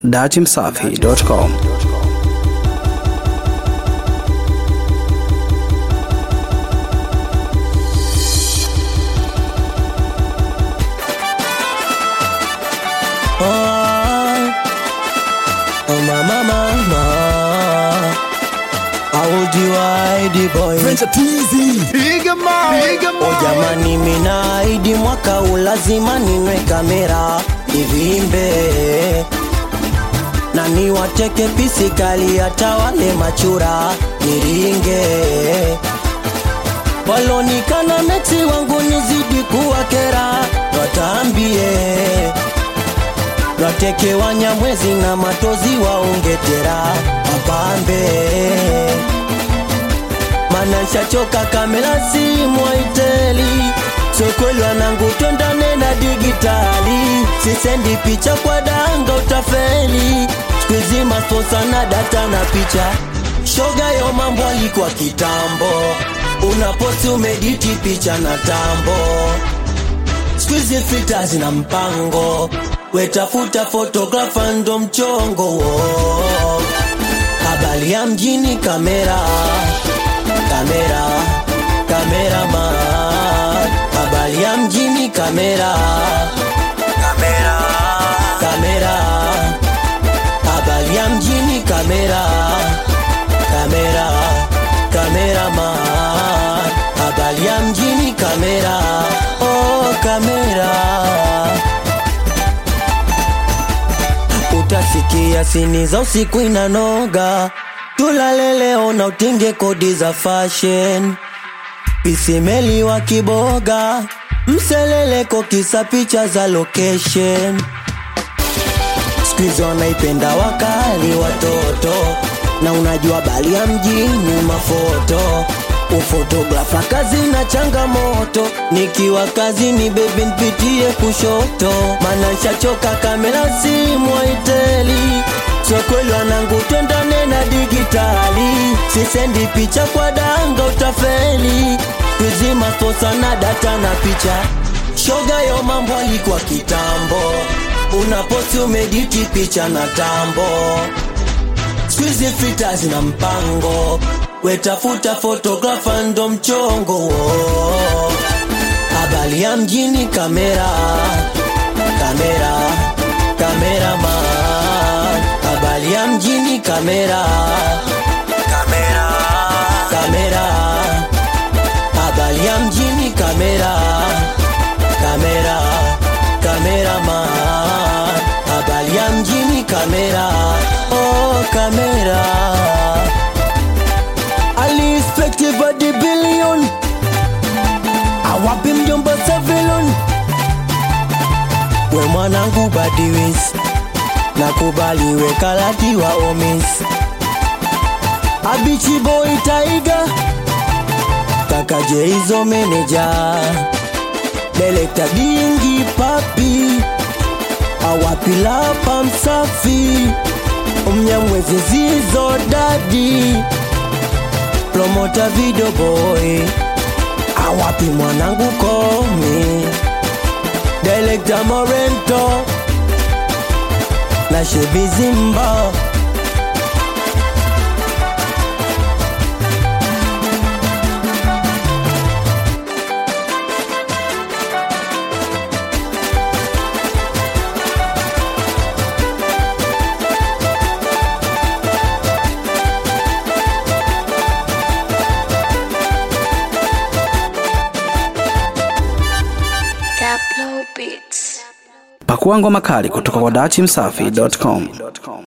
datimsafi.com Oh, mama, mama. I would you hide boy. Oh, jamani mina aidi mwaka huu lazima ninwe kamera ivimbe na niwateke pisikali hata wale machura niringe walonikana mechi wangu nizidi kuwa kera watambie wateke wanyamwezi na matozi waongetera wapambe mana nshachoka kamera simu aiteli sokweli wanangu twendane na digitali sisendi picha kwa danga utafeli skuizi masposa na data na picha shoga yo mambo alikuwa kitambo unaposi umediti picha na tambo skuizi fita zina mpango wetafuta fotografa ndo mchongo wo. habari ya mjini kamera kamera kamera ma habari ya mjini kamera kamera kamera habari ya mjini kamera kamera kamera ma habari ya mjini kamera oh kamera utasikia sini za usiku inanoga tulale leo na utinge kodi za fashion pisimeli wa kiboga mseleleko kisa picha za location skuizi wanaipenda wakali watoto na unajua bali ya mjini mafoto ufotografa kazi na changamoto nikiwa kazini bebi npitie kushoto mana nshachoka kamera simu aiteli sokweli wanangu twendane na digitali sisendi picha kwa danga utafeli kuzima posa na data na picha shoga yo mambo alikuwa kitambo unaposi umediti picha na tambo skuizi fita zina mpango wetafuta fotografa ndo mchongo wo. habari ya mjini kamera kamera kamera man habari ya mjini kamera kamera kamera habari ya mjini kamera kamera kamera man habari ya mjini kamera oh kamera alispekti badi bilion awapi mjomba sevilon we mwanangu badiwis nakubaliwe kalati wa omis abichi boy taiga kaka jeizo meneja delekta dingi papi awapilapa msafi mnyamwezi zizo dadi promota video boy awapi mwanangu komi delekta morento na shebizimba pakua ngoma kali kutoka kwa datimsafi.com